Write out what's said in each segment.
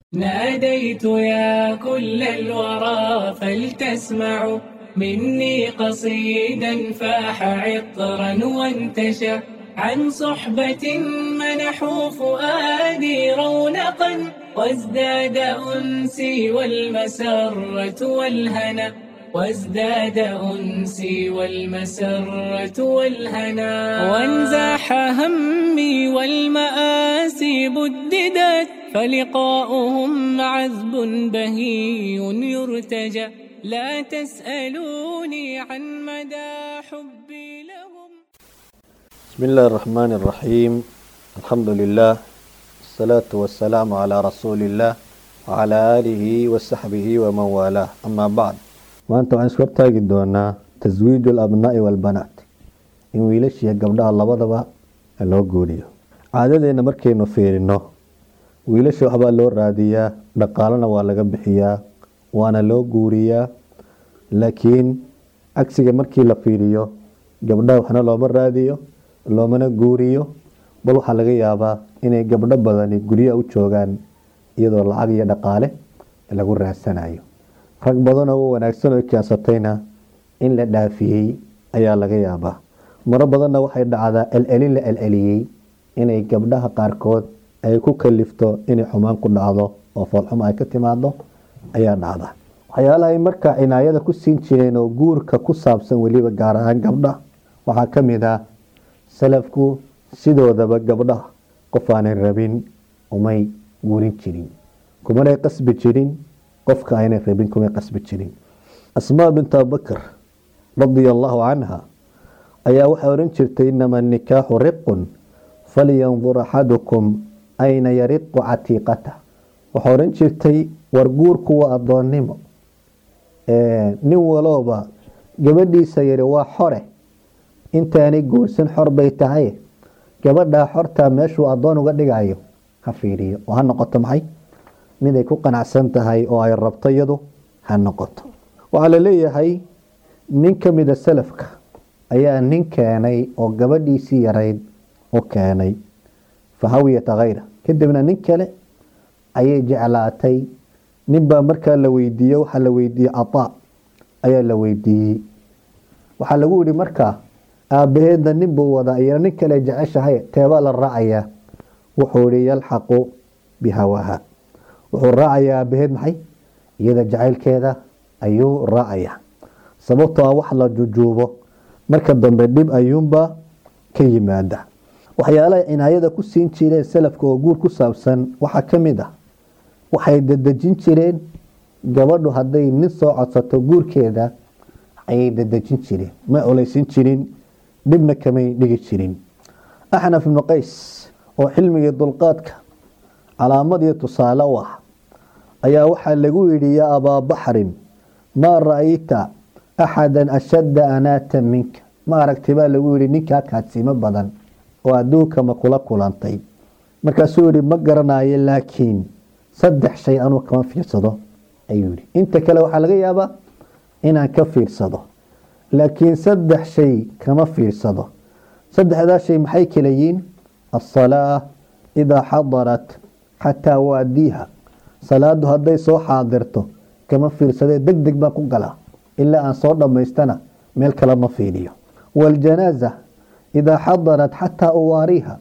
ناديت يا كل الورى فلتسمعوا مني قصيدا فاح عطرا وانتشى عن صحبة منحوا فؤادي رونقا وازداد أنسي والمسرة والهنا وازداد أنسي والمسرة والهنا وانزاح همي والمآسي بددت فلقاؤهم عذب بهي يرتجى لا تسألوني عن مدى حبي لهم بسم الله الرحمن الرحيم الحمد لله الصلاة والسلام على رسول الله وعلى آله وصحبه ومن والاه أما بعد maanta waxaan isku hortaagi doonaa taswiiju alabnaa'i waalbanaat in wiilashiiyo gabdhaha labadaba loo guuriyo caadadeena markaynu fiirino wiilasha waxbaa loo raadiyaa dhaqaalana waa laga bixiyaa waana loo guuriyaa laakiin cagsiga markii la fiiriyo gabdhaha waxna looma raadiyo loomana guuriyo bal waxaa laga yaabaa inay gabdho badani guryaha u joogaan iyadoo lacag iyo dhaqaale lagu raadsanayo rag badan oo wanaagsan oo keensatayna in la dhaafiyey ayaa laga yaabaa maro badanna waxay dhacdaa celcelin la celceliyey inay gabdhaha qaarkood ay ku kalifto inay xumaan ku dhacdo oo foolxumo ay ka timaado ayaa dhacda waxyaalaha ay markaa cinaayada ku siin jireen oo guurka ku saabsan weliba gaar ahaan gabdha waxaa ka mid ah salafku sidoodaba gabdhaha qof aanay rabin umay guurin jirin kumanay qasbi jirin qofka aynay rabin kumay qasbi jirin asmaa bint abubakr radia allahu canha ayaa waxay odhan jirtay inama nikaaxu riqun falyandur axadukum ayna yariqu catiiqata waxay odhan jirtay war guurku waa addoonnimo nin walooba gabadhiisa yari waa xore intaanay guursan xor bay tahay gabadhaa xortaa meeshuu addoon uga dhigayo ha fiiriyo oo ha noqoto maxay mid ay ku qanacsan tahay oo ay rabto iyadu ha noqoto waxaa la leeyahay nin ka mida salafka ayaa nin keenay oo gabadhiisii yarayd u keenay fahawiyata khayra kadibna nin kale ayay jeclaatay ninbaa markaa la weydiiye waxaa la weydiiyey cataa ayaa la weydiiyey waxaa lagu yihi markaa aabaheedna nin buu wadaa iyana nin kale jeceshahay teebaa la raacayaa wuxuu ihi yalxaqu bihawaha wuxuu raacayaa aabaheed maxay iyada jacaylkeeda ayuu raacayaa sababtoo ah wax la jujuubo marka dambe dhib ayuunbaa ka yimaada waxyaalaha cinaayada ku siin jireen salafka oo guur ku saabsan waxaa ka mid ah waxay dadejin jireen gabadhu hadday nin soo codsato guurkeeda ayay dadejin jireen ma oleysin jirin dhibna kamay dhigi jirin axnaf ibnu qays oo xilmigii dulqaadka calaamad iyo tusaale u ah ayaa waxaa lagu yidhi yaa abaa baxrin maa ra-ayta axada ashadda anaatan minka ma aragtay baa lagu yihi ninkaa kaadsiimo badan oo adduunka ma kula kulantay markaasuu yihi ma garanayo laakiin saddex shay anuu kama fiirsado ayuu yihi inta kale waxaa laga yaabaa inaan ka fiirsado laakiin saddex shay kama fiirsado saddexdaa shay maxay kala yihiin asalaa idaa xadarat xataa waadiiha salaadu hadday soo xaadirto kama fiirsadee deg deg baan ku galaa ilaa aan soo dhammaystana meel kale ma fiiriyo waaljanaaza idaa xadarat xataa uwaariha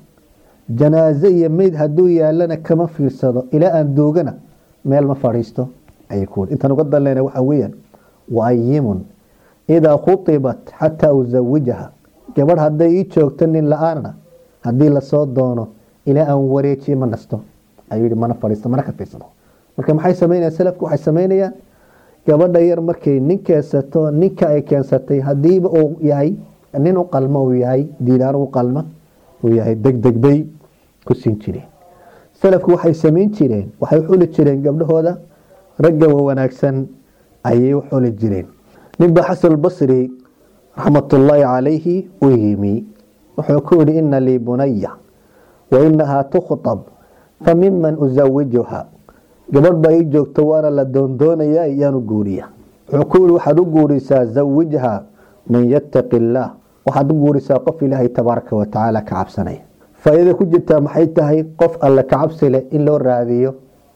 janaaze iyo meyd hadduu yaalana kama fiirsado ilaa aan doogana meel ma fadhiisto ayay ku intaan uga daleyna waxa weeyaan waayimun idaa khuibat xataa usawijaha gabadh hadday ii joogto nin la-aanna haddii lasoo doono ilaa aan wareejiye ma nasto ayuu yihi mana fadhiisto mana ka fiirsado marka maxay sameynayaan salafku waxay sameynayaan gabadha yar markay nin keensato ninka ay keensatay hadiiba uu yahay nin u qalmo uu yahay diinaan u qalma uu yahay degdeg bay ku siin jireen salafku waxay sameyn jireen waxay xuli jireen gabdhahooda ragga wanaagsan ayay u xuli jireen ninba xasan basri raxmatullaahi calayhi u yimi wuxuu ku yihi ina lii bunaya wa inahaa tukhtab fa miman usawijuha gabadh baa ii joogto waana la doondoonayaa iyaanu guuriya wuxuu ku yihi waxaad u guurisaa zawijha man yattaqi illaah waxaad u guurisaa qof ilaahay tabaaraka watacaala ka cabsanaya faa-iida ku jirtaa maxay tahay qof alle ka cabsi leh in loo raadiyo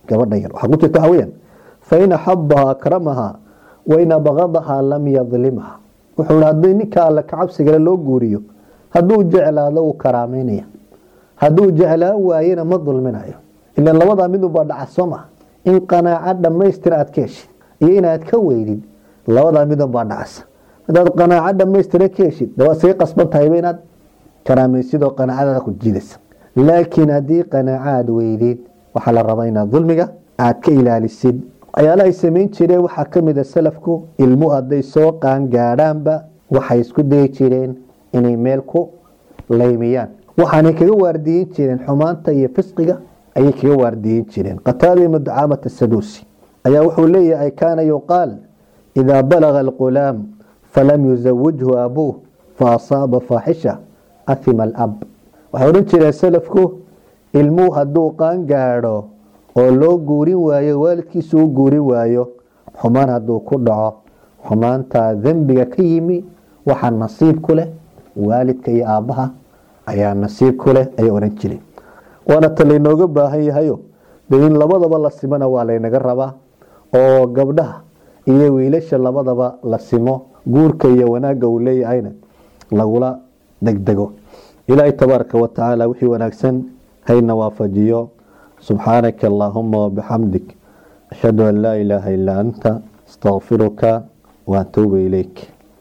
gabadha yar waxaa ku jirta waxa weyaan fain axabaha akramaha wain abqadaha lam yadlimha wuxuu hi haddii ninka alle kacabsigale loo guuriyo hadduu jeclaado uu karaameynaya hadduu jeclaan waayena ma dulminayo ilan labadaa midunbaa dhaca soo maha in qanaaco dhammaystir aad ka heshid iyo inaad ka weydid labadaa midunbaa dhacasa hadaad qanaaco dhammaystira ka heshid de waad saga qasban tahayba inaad karaamaysid oo qanaacadaada ku jiidaysa laakiin haddii qanaaco aad weydid waxaa la rabaa inaad dulmiga aad ka ilaalisid waxyaalahay samayn jireen waxaa kamid a salafku ilmu hadday soo qaangaadhaanba waxay isku dayi jireen inay meel ku laymiyaan waxaanay kaga waardiyin jireen xumaanta iyo fisqiga ayay kaga waardiyin jireen qataada ibnu ducaamata saduusi ayaa wuxuu leeyahay kaana yuqaal idaa balaga alqulaam falam yusawijhu abuuh fa asaaba faaxisha ahima alab waxay odhan jireen salafku ilmuhu hadduu qaangaadho oo loo guurin waayo waalidkiisu u guurin waayo xumaan hadduu ku dhaco xumaantaa dembiga ka yimi waxaa nasiib ku leh waalidka iyo aabbaha ayaa nasiib ku leh ayay odhan jireen waana ta laynooga baahan yahayo de in labadaba la simona waa laynaga rabaa oo gabdhaha iyo wiilasha labadaba la simo guurka iyo wanaagga uu leeyahayna lagula degdego ilaahay tabaaraka wa tacaala wixii wanaagsan hayna waafajiyo subxaanaka allaahuma wabixamdik ashhadu an laa ilaaha ilaa anta astaqfiruka waatuubu ilayk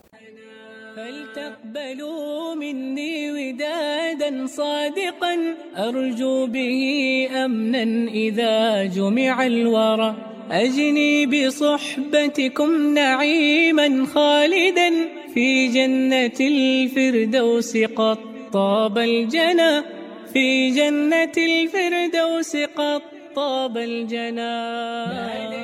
فلتقبلوا مني ودادا صادقا أرجو به أمنا إذا جمع الورى أجني بصحبتكم نعيما خالدا في جنة الفردوس قد طاب الجنى في جنة الفردوس قد طاب الجنى